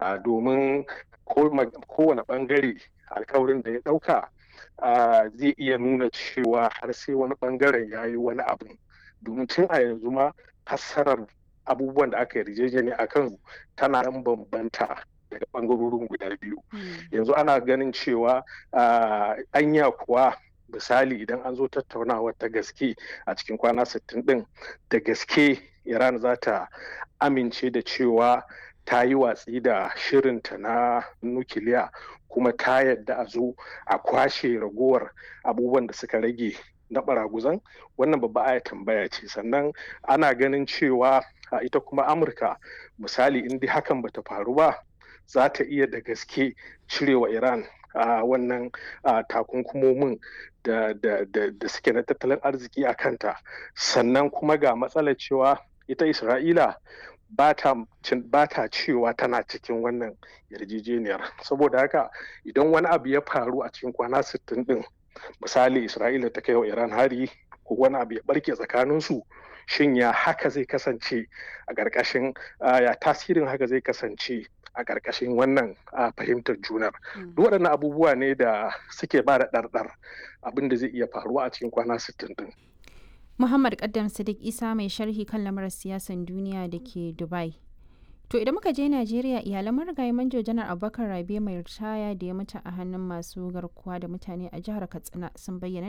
domin kowane bangare alkawarin da ya dauka zai iya nuna cewa har sai wani bangaren ya yi wani abu domin tun a yanzu ma fassarar abubuwan da aka yarjejeni a kan tana ɗan bambanta daga bangarorin guda biyu yanzu ana ganin cewa anya kuwa misali idan an zo tattaunawa ta gaske a cikin kwana 60 din da gaske iran za ta amince da cewa ta yi watsi da shirinta na nukiliya kuma ta yadda a zo a kwashe ragowar abubuwan da suka rage na baraguzan wannan babba aya tambaya ce sannan ana ganin cewa ita kuma amurka misali in dai hakan bata faru ba za ta iya da gaske cirewa iran a wannan takunkumomin da, da, da, da suke na tattalin arziki a kanta sannan kuma ga matsalar cewa ita isra'ila ba ta cewa tana cikin wannan yarjejeniyar saboda haka idan wani abu ya faru a cikin kwana 60 din misali isra'ila ta kai wa iran hari ko wani abu ya barke tsakaninsu shin ya haka zai kasance a ƙarƙashin ya tasirin haka zai kasance a ƙarƙashin wannan fahimtar junar duk waɗannan abubuwa ne da suke ba da ɗarɗar abin da zai iya faruwa a cikin kwana 60 din Muhammad Kaddam Sadiq Isa mai sharhi kan lamarin siyasan duniya da ke Dubai. To idan muka je Najeriya iyalan marigayi manjo janar Abubakar Rabe mai ritaya da ya mutu a hannun masu garkuwa da mutane a jihar Katsina sun bayyana